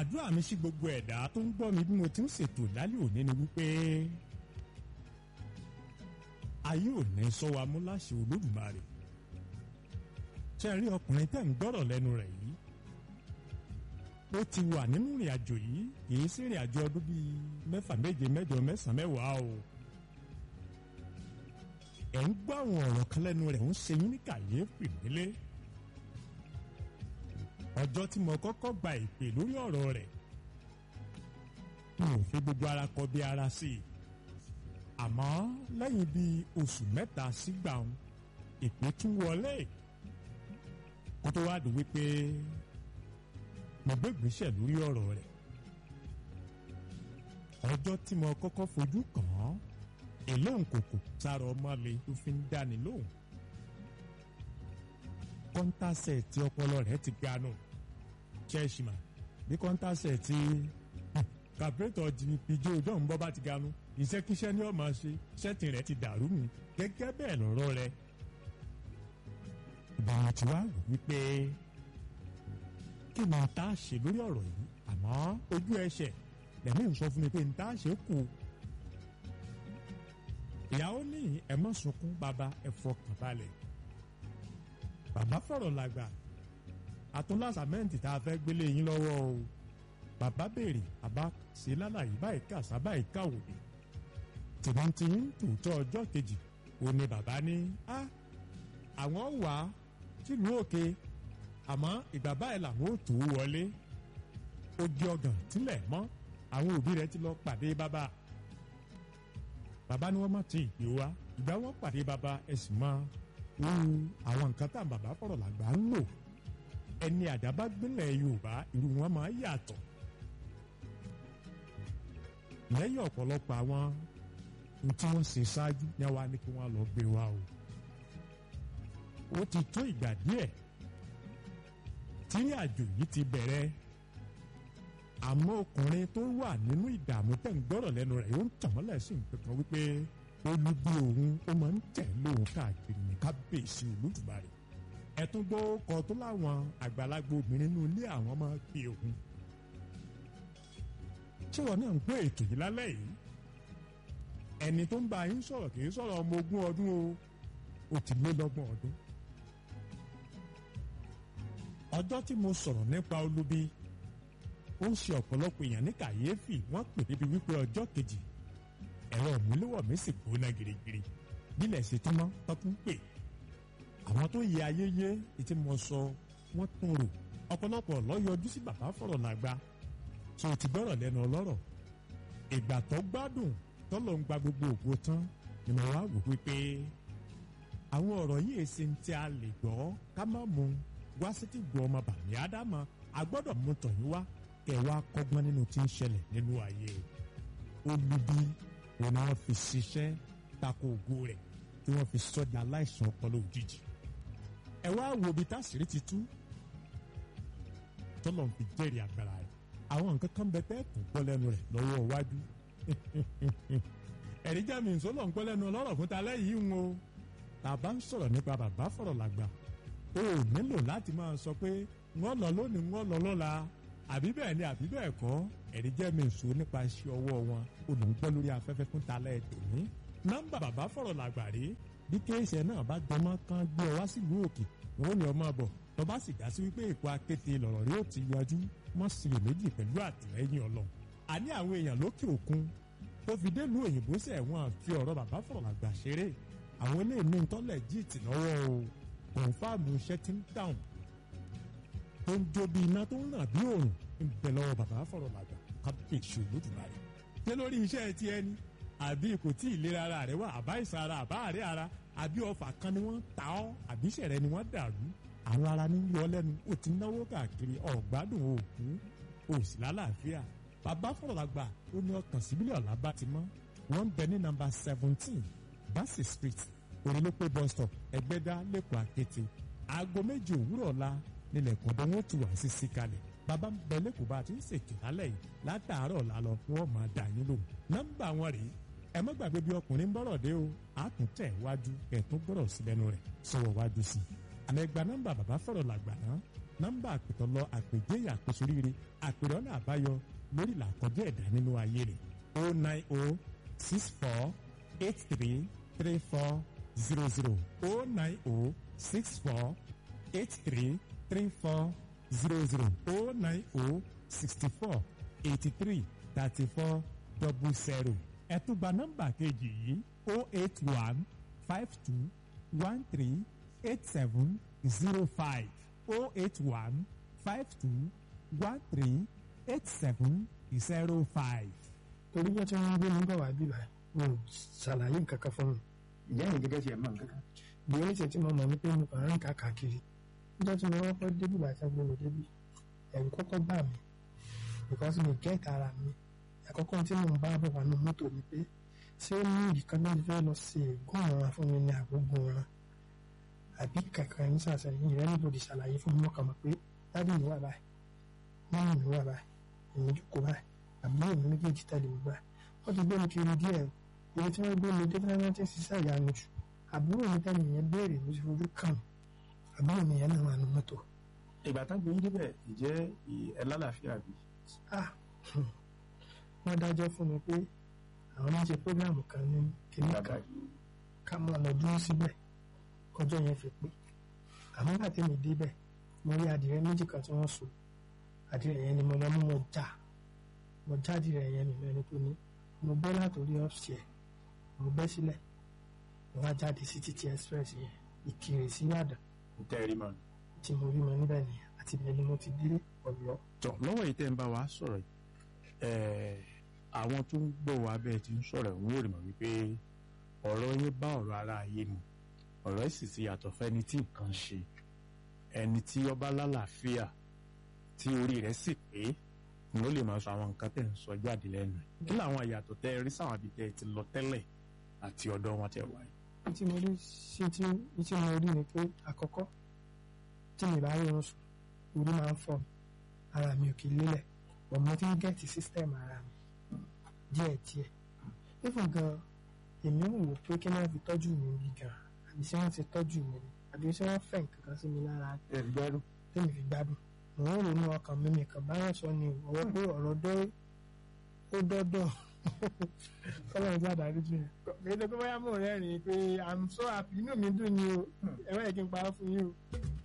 àdúrà mi sí gbogbo ẹ̀dá tó ń gbọ́ mi bí mo ti ń ṣètò lálẹ́ òní ni wípé ayé ò ní sọ wa mú láṣẹ olódùmarè ṣe rí ọkùnrin tẹ́ ń gbọ́rọ̀ lẹ́nu rẹ̀ yìí ó ti wà nínú ìrìn àjò yìí kì í sí ìrìn àjò ọdún bíi mẹ́fà méje mẹ́jọ mẹ́sàn-án mẹ́wàá o ẹ̀ ń gbọ́ àwọn ọ̀rọ̀ kan lẹ́nu rẹ̀ ń ṣe yín ní kàyéfì nílé ọjọ́ tí mo kọ́kọ́ gba ìpè lórí ọ̀rọ̀ rẹ̀ mi ò fi gbogbo ara kọ bí ara sí i àmọ́ lẹ́yìn bíi oṣù mẹ́ta sígbà òun ìpè tún wọlé kó tó wá dùn wípé mo gbé ìgbésẹ̀ lórí ọ̀rọ̀ rẹ̀ ọjọ́ tí mo kọ́kọ́ fojú kàn án èlóhùn kòkò sára ọmọ mi tó fi ń dáni lóhùn kọ́ńtàsẹ̀tì ọpọlọ rẹ̀ ti ganu ṣẹ́ẹ̀ṣìmà bí kọ́ńtàsẹ̀tì kàpẹ́tọ̀ jìnnìpìjọ ọjọ́ ń bọ́ bá ti ganu iṣẹ́kíṣẹ́ ni ó máa ṣe ṣẹ́ẹ̀tì rẹ̀ ti dàrú mi gẹ́gẹ́ bẹ́ẹ̀ lọ́rọ̀ rẹ̀ ìbára tí wàá rò wípé kí ni tá a ṣe lórí ọ̀rọ̀ yìí àmọ́ ojú ẹsẹ̀ lẹ́mí ń sọ fún mi pé n tá a ṣe kù ìyàwó ní ẹ má sunkún bàbá ẹ fọkàn balẹ̀ bàbá fọ̀rọ̀ làgbà àtúnlásàmẹ́ǹtì tá a fẹ́ gbélé yín lọ́wọ́ o bàbá béèrè bàbá ṣe lálàyé báyìí kà sábàyìí kàwòdì tìmọ̀tì ń tòótọ́ ọjọ́ kejì ó ní bàbá ní á àwọn wà á sílùú òkè àmọ́ ìgbà báyìí làwọn ò tó wọlé ó di ọgàn tílẹ̀ mọ́ àwọn òbí rẹ̀ ti lọ pàdé bàbá bàbá ni wọ́n má ti ìpè wá ìgbà wọn pàdé bàbá ẹ̀sìn mọ́ irú àwọn nǹkan tá bàbá fọ̀rọ̀ làgbà ń lò ẹni àdábá gbélé Yorùbá irú wọn máa yàtọ̀ lẹ́yìn ọ̀pọ̀lọpọ̀ àwọn tí wọ́n ṣe ṣáájú ní àwa ni kí wọ́n lọ gbé wa o ó ti tó ìgbà díẹ̀ tí àjò yìí ti bẹ̀rẹ̀ àmọ́ ọkùnrin tó wà nínú ìdààmú tẹ̀ ń gbọ́rọ̀ lẹ́nu rẹ̀ yóò ń tàn mọ́lẹ̀ sí nǹkan kan wípé olùgbé òun ó máa ń tẹ̀ lóun káàkiri ní kábíyèsí olódùmarè ẹ̀tún gbọ́ ọkọ̀ tó láwọn àgbàlagbà obìnrin nínú ilé àwọn máa pe òun ṣé wọn náà ń gbọ́ ètò yìí lálẹ́ yìí ẹni tó ń bá yín sọ̀rọ̀ kì í sọ̀rọ̀ ọmọ ogún ọdún o ó ti lé lọ́gbọ̀n ọdún ọjọ́ tí mo sọ̀rọ̀ nípa olubi ó ń ṣe ọ̀pọ̀lọpọ̀ èèyàn ní kàyéfì wọ́n pè débi wípé ọjọ́ kejì ẹ̀rọ ìmúléwọ̀ mi sì gbóná girigiri bílẹ̀ ṣe tán mọ́ tọ́kùn pè àwọn tó yẹ ayé yé etí mo sọ wọ́n tún rò ọ̀pọ̀lọpọ̀ lọ́yọjú sí bàbá fọ̀rọ̀ làgbà tí o ti gbọ́rọ̀ lẹ́nu ọlọ́rọ̀ ìgbà tó gbádùn tọ́lọ̀ ń gba gbogbo ògo tán ni mo wá wò wípé àwọn ọ̀rọ̀ yìí èsì ń tí a lè gbọ́ ká má mú wá sí ti gbọ́ ọmọ bàmí ádámà a gbọ́dọ̀ mú tọ̀yìn wá kẹ̀ wá kọ́gbọ́n nínú tí ń ṣẹlẹ̀ nínú ayé olubi òun ni wọ́n fi ṣiṣẹ́ tako ògo rẹ̀ tí wọ́n fi sọ́dí aláìsàn ọpọlọ òjijì ẹ wá wo ibi táṣìírí ti tú tọ́lọ̀ ń fi jẹ́rìí agbára rẹ̀ àwọn nǹkan kan bẹ tẹ́ kò gbọ́ lẹ́nu rẹ̀ lọ́wọ́ iwájú ẹ̀rí jẹ́ mi ìsọ́lọ̀ ń gbọ́ lẹ́nu ọlọ́rọ̀ fún ta lẹ́yìn ń o tàbá ń sọ̀rọ̀ nípa bàbá fọ̀rọ̀ làgbà o ò nílò láti máa sọ pé wọ́n lọ lónìí wọ́n lọ lọ́la àbí bẹ́ẹ̀ ni àbí bẹ́ẹ̀ kọ́ ẹ̀rí jẹ́ mi ìṣó nípa iṣẹ́ ọwọ́ wọn olùgbọ́ lórí afẹ́fẹ́ fún ta lẹ́ẹ̀ tòní nọ́mbà bàbá fọ̀rọ̀ làgbà rí bí kéèsì náà bá gbọmọ kan gbé ọ wá sílùú òkè wọn ò ní ọmọ bọ̀ tó bá sì dá sí wípé èkó akéte lọ̀rọ̀ rí ó ti yọjú mọ́ sílè méjì pẹ̀lú àtìlẹ́yìn ọlọ́run àní àwọn èèyàn lókè òkun tó fi dé lu òyìnbó sẹ̀ wọ́n fi ọ̀rọ̀ bàbá fọ̀rọ̀ làgbà ṣeré àwọn eléyìí ní tọ́lẹ̀ jíìtì lọ́wọ́ o kọ̀ǹfàmù iṣẹ́ ti ń dáhùn tó ń jó bí iná tó ń ràn bí òòrùn ń bẹ lọ́wọ́ bàbá fọ̀rọ̀ làgbà kábíyèsí olódùmarè ṣé lórí iṣẹ́ ti ẹni àbí kò tí ì lera ara rẹ wá àbá ìsàn ara àbá àárẹ̀ ara àbí ọfà kan ni wọ́n ta ọ́ àbí ìṣẹ̀rẹ̀ ni wọ́n dàrú àwọn ara ní yọ lẹ́nu ó ti náwó káàkiri ọ̀gbádùn òògùn òsì lálàáfíà bàbá fọ̀rọ̀ làgbà ó ní ọkàn síbílẹ̀ ọ̀la bá ti mọ́ wọ́n ń bẹ ní nọ́mbà seventeen Bassey street orílẹ̀-èdè bus stop ẹgbẹ́dá lẹ́kọ̀ọ́ àkété aago méjì òwúrọ̀ ọ̀la nílẹ̀ kọ̀ọ̀dọ̀ wọn ti wà sí sí kalẹ̀ bàbá ń bẹ lẹ́kọ̀ọ́ bá a ti ń ṣètò lálẹ́ yìí látàárọ̀ ọ̀la lọ wọ́n máa dà yín lóhùn nọ́mbà wọn rèé ẹ má gbàgbé bí ọkùnrin ń bọ̀rọ̀ dé o a tún tẹ̀ wájú ẹ̀ tún gbọ́rọ̀ sí lẹ́nu rẹ̀ sọ̀rọ̀ wájú sí i àmọ́ ẹgbà nọ́mbà bàbá fọ̀rọ̀ làgbà náà nọ́mbà àpètọ́lọ àpèjẹ́yà àpèsóríire àpèrè ọ̀nà àbáyọ lórí ìlàkọjá ẹ̀dá nínú ayé rẹ̀ o nine o six four eight three three four zero zero o nine o six four eight three three four zero zero o nine o sixty four eighty three thirty four double zero ẹ tún gba nọ́mbà kejì yìí o eight one five two one three eight seven zero five o eight one five two one three eight seven zero five. torí jẹ́ tí wọ́n ń gbé mi bọ̀ wá bíbá wọn ò ṣàlàyé nǹkan kan fún mi ìyá yẹn gẹ́gẹ́ tiẹ̀ mọ̀ nǹkan kan. bí oníṣẹ́ tí mo mọ̀ ní pé mo kàn ń rìn káàkiri níjọ́ tí mo kọ́kọ́ débì bá ṣe gbé mi débì ẹ̀rù kọ́kọ́ bà mí because mi gẹ́ẹ̀tì ara mi àkọ́kọ́ tí mo ń bá bọ̀ wá nínú mọ́tò ni pé ṣé ó ní ìkan náà fẹ́ lọ sí ègún ọ̀ràn fún mi ní àgbógun ọ̀ràn àbí kankan ní sàṣẹyìn rẹ níbo di ṣàlàyé fún mi mọ́kàn mọ́ pé dábì mi wà báyìí mọ́mì mi wà báyìí èmi jókòó báyìí àbúrò mi méjèèjì tẹ̀lé mi báyìí wọ́n ti gbé mi kiri díẹ̀ ibi tí wọ́n gbé mi dé tí wọ́n ti ṣiṣẹ́ ìyanu jù àbúrò mi tẹ́lẹ̀ yẹn béèrè mo ti fojú kàn àbúrò mi yẹn náà wà ní mọ́tò ìgbà tá gbé yín débẹ̀ ìjẹ́ ẹ lálàáfíà bí. ah wọ́n dájọ́ fún mi pé àwọn máa ń ṣe prógráàmù kan ní kìnìún kan ká mọ̀ lọ dúró síbẹ̀ kọjọ́ yẹn fi pé àmọ́ bàtí mi débẹ̀ mo rí adìrẹ méjì kan tí wọ́n so adìrẹ yẹn ni mo lọ mú mo já mo já adìrẹ yẹn mi lẹ́ni tó ní mo bẹ́ látòrí ọ́fṣẹ́ mo bẹ́ sílẹ̀ mo wá jáde sí títí express yẹn ìkirè sí Ìbàdàn n tẹ́ ẹ rí mọ́. tí mo rí mọ níbẹ̀ nìyẹn àti ìbẹ̀ ni mo ti dé Ọ̀yọ́ tọ lọ́wọ́ yìí tẹ́ ń bá wa sọ̀rọ̀ yìí ẹ̀ẹ́ àwọn tó ń gbọ́ wa bẹ́ẹ̀ ti ń sọ̀rọ̀ ń wòrì mọ̀ wípé ọ̀rọ̀ yín bá ọ̀rọ̀ ara ayé mu ọ̀rọ̀ yìí sì ti yàtọ̀ fẹ́ni tí nǹkan ṣe ẹni tí ọba lálàáfíà tí orí rẹ̀ sì pé ni ó lè máa sọ àwọn nǹkan tẹ̀ ń sọ jáde lẹ́nu kí làwọn àyàtọ̀ tẹ́ ẹ rí sáwọn àbí tẹ́ ẹ ti lọ tẹ́lẹ̀ àti ọ̀dọ̀ wọn tẹ́ wà yìí. tí mo rí sí tí tí mo rí ni pé àkọ́kọ́ tí mi bá rí oorun sùn orí máa ń fọ́ mi ara mi ò kì í lélẹ̀ but mo ti ń gẹ̀ẹ́tì system ara mi díẹ̀ díẹ̀ even gan èmi ń wò pé kí wọ́n fi tọ́jú mi bí gan àbí ṣé wọ́n ti tọ́jú mi ni àbí ṣé wọ́n fẹ́ nǹkan kan sí mi lára ẹ gbẹ́rù. tèmi fi gbádùn mò ń ronú ọkàn mi nìkan báyọ̀ sọ ni ọwọ́ pé ọ̀rọ̀ dọ́ ó dọ́dọ̀ fọlọ́run tí àdárí jù yẹn. kéde pé bóyá mò ń rẹ́rìn-ín pé i'm so happy inú mi dùn ni o ẹ̀rọ yẹ kí n parọ́ fún yín o.